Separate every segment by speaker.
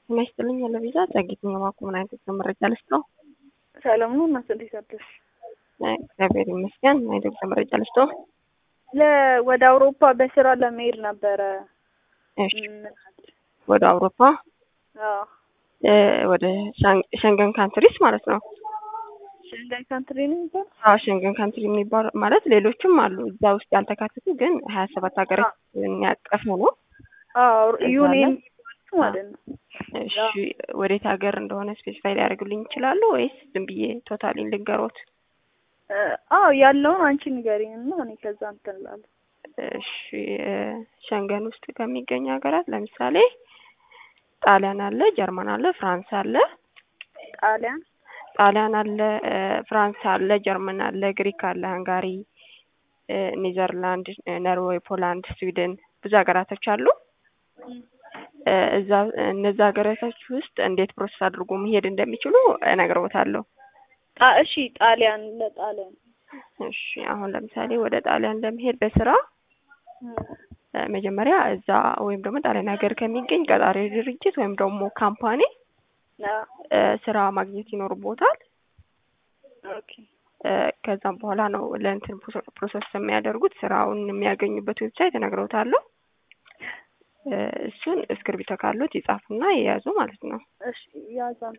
Speaker 1: ጤና ይስጥልኝ ያለ ቪዛ ጸጊት የባኩ ምን አይነት ነው መረጃ ልስጠው?
Speaker 2: ሰላም ነው እናት እንዴት አደርሽ?
Speaker 1: እግዚአብሔር ይመስገን። ምን አይነት መረጃ ልስጠው?
Speaker 2: ለ ወደ አውሮፓ በስራ ለመሄድ ነበረ።
Speaker 1: እሺ
Speaker 2: ምን አለ?
Speaker 1: ወደ አውሮፓ
Speaker 2: አዎ
Speaker 1: እ ወደ ሻን- ሸንገን ካንትሪስ ማለት ነው።
Speaker 2: ሸንጋይ ካንትሪ ነው የሚባለው?
Speaker 1: አዎ ሸንገን ካንትሪ የሚባሉ ማለት ሌሎችም አሉ እዛ ውስጥ ያልተካተቱ ግን ሀያ ሰባት ሀገራት ያቀፈ ነው።
Speaker 2: አዎ
Speaker 1: እዛ
Speaker 2: ዩኒየን
Speaker 1: ላይ-
Speaker 2: የሚባሉት ማለት ነው።
Speaker 1: እሺ ወዴት ሀገር እንደሆነ ስፔሲፋይ ሊያደርጉልኝ ይችላሉ ወይስ ዝም ብዬ ቶታሊን ልንገሮት?
Speaker 2: እ፣ አዎ ያለውን አንቺ ንገሪኝ እና እኔ ከዛ እንትን እላለሁ።
Speaker 1: እሺ እ፣ ሸንገን ውስጥ ከሚገኙ ሀገራት ለምሳሌ ጣሊያን አለ፣ ጀርመን አለ፣ ፍራንስ አለ፣
Speaker 2: ጣሊያን
Speaker 1: ጣሊያን አለ፣ እ፣ ፍራንስ አለ፣ ጀርመን አለ፣ ግሪክ አለ፣ ሃንጋሪ፣ እ፣ ኔዘርላንድ፣ እ፣ ኖርዌይ፣ ፖላንድ፣ ስዊድን ብዙ ሀገራቶች አሉ። እ፣ እዛ እነዛ ሀገራቶች ውስጥ እንዴት ፕሮሰስ አድርጎ መሄድ እንደሚችሉ እነግረውታለሁ።
Speaker 2: ጣ እሺ ጣሊያን ለጣሊያን
Speaker 1: እሺ አሁን ለምሳሌ ወደ ጣሊያን ለመሄድ በስራ
Speaker 2: እ፣
Speaker 1: እ፣ መጀመሪያ እዛ ወይም ደግሞ ጣሊያን ሀገር ከሚገኝ ቀጣሪ ድርጅት ወይም ደግሞ ካምፓኒ
Speaker 2: አዎ
Speaker 1: እ፣ ስራ ማግኘት ይኖርቦታል።
Speaker 2: ኦኬ
Speaker 1: እ፣ ከዛም በኋላ ነው ለእንትን ፕሮሰ- ፕሮሰስ የሚያደርጉት ስራውን የሚያገኙበት ዌብሳይት እነግረውታለሁ። እ፣ እሱን እስክርቢቶ ካሉት ይጻፉና የያዙ ማለት ነው።
Speaker 2: እሺ ያዝ አንተ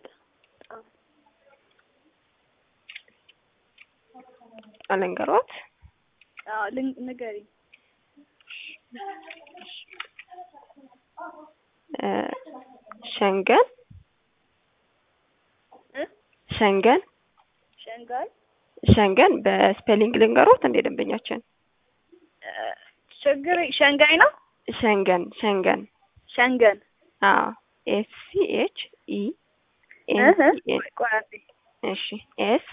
Speaker 1: አለንገሮት
Speaker 2: አዎ ልን- ንገሪኝ
Speaker 1: እ፣ ሸንገን
Speaker 2: እ
Speaker 1: ሸንገን
Speaker 2: ሸንጋይ
Speaker 1: ሸንገን በስፔሊንግ ልንገሮት እንደ ደንበኛችን
Speaker 2: እ፣ ችግር ሸንጋይ ነው
Speaker 1: ሸንገን ሸንገን
Speaker 2: ሸንገን
Speaker 1: አዎ ኤስ ሲ ኤች ኢ ኤን
Speaker 2: እህ
Speaker 1: ሲ ኤን
Speaker 2: ቆይ አንዴ
Speaker 1: እሺ ኤስ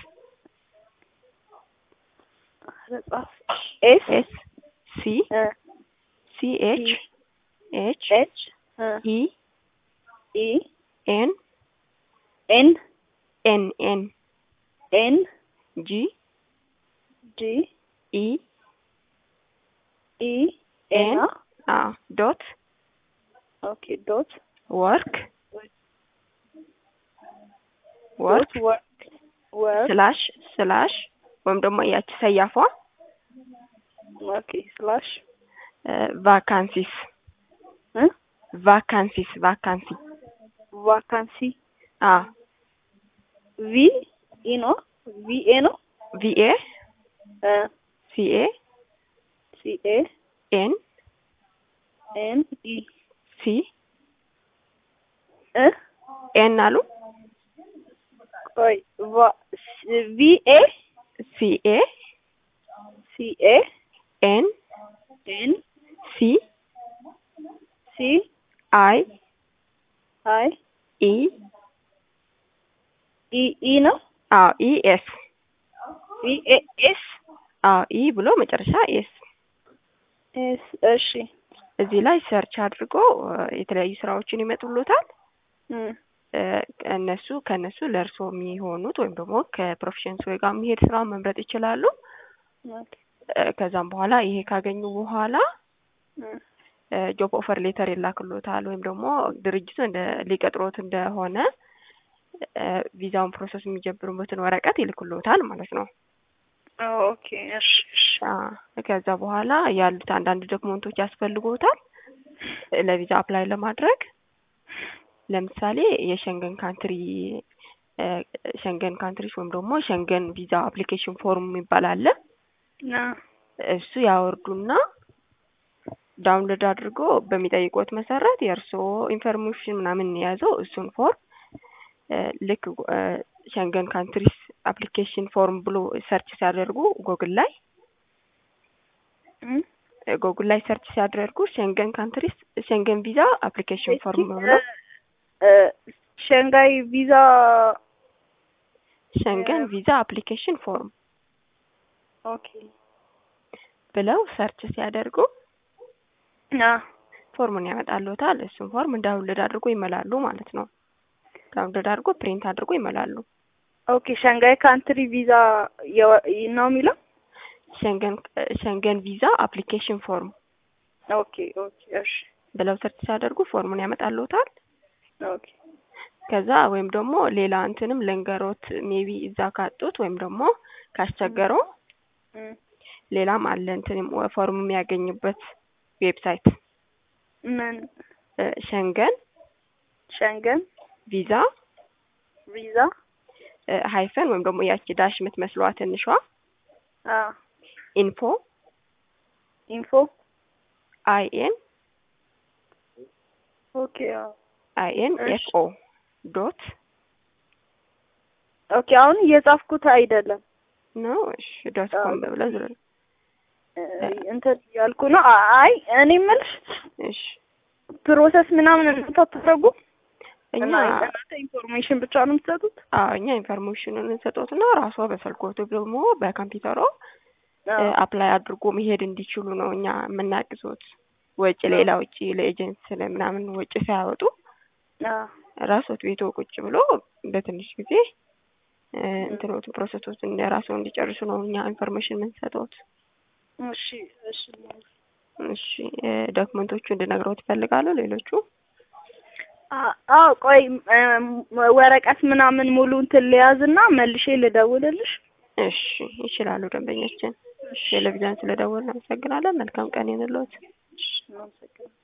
Speaker 2: ጻፍ ኤስ
Speaker 1: ኤስ ሲ
Speaker 2: እ
Speaker 1: ሲ ኤች ኤች
Speaker 2: ኤች እ
Speaker 1: ኢ
Speaker 2: ኢ
Speaker 1: ኤን
Speaker 2: ኤን
Speaker 1: ኤን ኤን
Speaker 2: ኤን
Speaker 1: ጂ
Speaker 2: ጂ
Speaker 1: ኢ
Speaker 2: ኢ
Speaker 1: ኤን
Speaker 2: ኤን
Speaker 1: አ ዶት
Speaker 2: ኦኬ ዶት
Speaker 1: ወርክ
Speaker 2: ዶት
Speaker 1: ወርክ
Speaker 2: ወርክ ወርክ
Speaker 1: ስላሽ ስላሽ ወይም ደግሞ ያቺ ሰያፏ
Speaker 2: ኦኬ ስላሽ
Speaker 1: ቫካንሲስ
Speaker 2: እ
Speaker 1: ቫካንሲስ ቫካንሲ
Speaker 2: ቫካንሲ
Speaker 1: አ
Speaker 2: ቪ ኢ ነው ቪ ኤ ነው
Speaker 1: ቪኤ
Speaker 2: እ
Speaker 1: ሲኤ
Speaker 2: ሲ ኤ
Speaker 1: ኤን
Speaker 2: ኤን ኢ
Speaker 1: ሲ
Speaker 2: እ
Speaker 1: ኤን አሉ
Speaker 2: ቆይ ቫ ቪ ኤ
Speaker 1: ሲኤ
Speaker 2: ሲ ኤ
Speaker 1: ኤን
Speaker 2: ኤን
Speaker 1: ሲ
Speaker 2: ሲ
Speaker 1: አይ
Speaker 2: አይ
Speaker 1: ኢ
Speaker 2: ኢ ኢ ነው
Speaker 1: አዎ ኢ ኤስ
Speaker 2: ቪ ኤ ኤስ
Speaker 1: አዎ ኢ ብሎ መጨረሻ ኤስ
Speaker 2: ኤስ እሺ
Speaker 1: እዚህ ላይ ሰርች አድርጎ እ፣ የተለያዩ ስራዎችን ይመጡሎታል።
Speaker 2: እ
Speaker 1: እ፣ እነሱ ከእነሱ ለእርሶ የሚሆኑት ወይም ደግሞ ከፕሮፌሽንስ ወይ ጋር የሚሄድ ስራ መምረጥ ይችላሉ።
Speaker 2: ኦኬ
Speaker 1: እ፣ ከዛም በኋላ ይሄ ካገኙ በኋላ
Speaker 2: እ
Speaker 1: ጆብ ኦፈር ሌተር ይላክሎታል ወይም ደግሞ ድርጅቱ እንደ ሊቀጥሮት እንደሆነ እ፣ ቪዛውን ፕሮሰስ የሚጀምሩበትን ወረቀት ይልክሎታል ማለት ነው።
Speaker 2: ኦኬ እሺ እሺ
Speaker 1: አ፣ ከዛ በኋላ ያሉት አንዳንድ ዶክመንቶች ያስፈልጎታል እ፣ ለቪዛ አፕላይ ለማድረግ ለምሳሌ የሸንገን ካንትሪ እ፣ ሸንገን ካንትሪስ ወይም ደግሞ ሸንገን ቪዛ አፕሊኬሽን ፎርም የሚባል አለ።
Speaker 2: ና
Speaker 1: እሱ ያወርዱና ዳውንሎድ አድርጎ በሚጠይቁት መሰረት የእርስዎ ኢንፎርሜሽን ምናምን የያዘው እሱን ፎርም እ፣ ልክ እ፣ ሸንገን ካንትሪስ አፕሊኬሽን ፎርም ብሎ ሰርች ሲያደርጉ ጎግል ላይ
Speaker 2: እ
Speaker 1: እ፣ ጎግል ላይ ሰርች ሲያደርጉ ሸንገን ካንትሪስ ሸንገን ቪዛ አፕሊኬሽን ፎርም ብሎ
Speaker 2: እ ሸንጋይ ቪዛ
Speaker 1: ሸንገን ቪዛ አፕሊኬሽን ፎርም
Speaker 2: ኦኬ
Speaker 1: ብለው ሰርች ሲያደርጉ
Speaker 2: ና
Speaker 1: ፎርሙን ያመጣሉታል። እሱን ፎርም ዳውንሎድ አድርጎ ይመላሉ ማለት ነው። ዳውንሎድ አድርጎ ፕሪንት አድርጎ ይመላሉ።
Speaker 2: ኦኬ ሸንጋይ ካንትሪ ቪዛ የወ- ነው የሚለው
Speaker 1: ሸንገን ሸንገን ቪዛ አፕሊኬሽን ፎርም
Speaker 2: ኦኬ ኦኬ እሺ
Speaker 1: ብለው ሰርች ሲያደርጉ ፎርሙን ያመጣልዎታል።
Speaker 2: ኦኬ
Speaker 1: ከዛ ወይም ደግሞ ሌላ እንትንም ልንገሮት ሜቢ እዛ ካጡት ወይም ደግሞ ካስቸገረው
Speaker 2: እም፣
Speaker 1: ሌላም አለ እንትንም ፎርም የሚያገኙበት ዌብሳይት
Speaker 2: ምን
Speaker 1: እ፣ ሸንገን
Speaker 2: ሸንገን
Speaker 1: ቪዛ
Speaker 2: ቪዛ
Speaker 1: እ፣ ሃይፈን ወይም ደግሞ ያቺ ዳሽ የምትመስለዋ ትንሿ
Speaker 2: አ
Speaker 1: ኢንፎ
Speaker 2: ኢንፎ
Speaker 1: አይ ኤን
Speaker 2: ኦኬ አዎ
Speaker 1: አይ ኤን
Speaker 2: እሺ።
Speaker 1: ኤፍ ኦ ዶት
Speaker 2: ኦኬ አሁን እየጻፍኩት አይደለም
Speaker 1: ነው እሺ ዶት ኮም ብለህ ዝም ብለህ
Speaker 2: እ፣ እንትን ያልኩ ነው። አ- አይ እኔ የምልሽ
Speaker 1: እሺ
Speaker 2: ፕሮሰስ ምናምን እናንተ አታደርጉም
Speaker 1: እኛ
Speaker 2: እና እናንተ ኢንፎርሜሽን ብቻ ነው የምትሰጡት?
Speaker 1: አዎ እኛ ኢንፎርሜሽኑን እንሰጦትና ራሷ በስልኮቱ ደግሞ በኮምፒውተሯ
Speaker 2: አዎ።
Speaker 1: አፕላይ አድርጎ መሄድ እንዲችሉ ነው እኛ የምናግዞት። ወጪ ሌላ ወጪ ለኤጀንሲ ምናምን ወጪ ሳያወጡ
Speaker 2: አዎ።
Speaker 1: ራሶት ቤቶ ቁጭ ብሎ በትንሽ ጊዜ እ፣ እንትኖቱ ፕሮሰሶችን ራሱ እንዲጨርሱ ነው እኛ ኢንፎርሜሽን የምንሰጠውት።
Speaker 2: እሺ እሺ
Speaker 1: እሺ እ፣ ዶክመንቶቹ እንድነግረው ትፈልጋሉ ሌሎቹ?
Speaker 2: አ- አዎ ቆይ እም፣ ወረቀት ምናምን ሙሉ እንትን ልያዝና መልሼ ልደውልልሽ።
Speaker 1: እሺ ይችላሉ ደንበኛችን። ቴሌቪዥን ስለደወልን እናመሰግናለን። መልካም ቀን ይሁንልዎት።
Speaker 2: እሺ፣ እናመሰግናለን።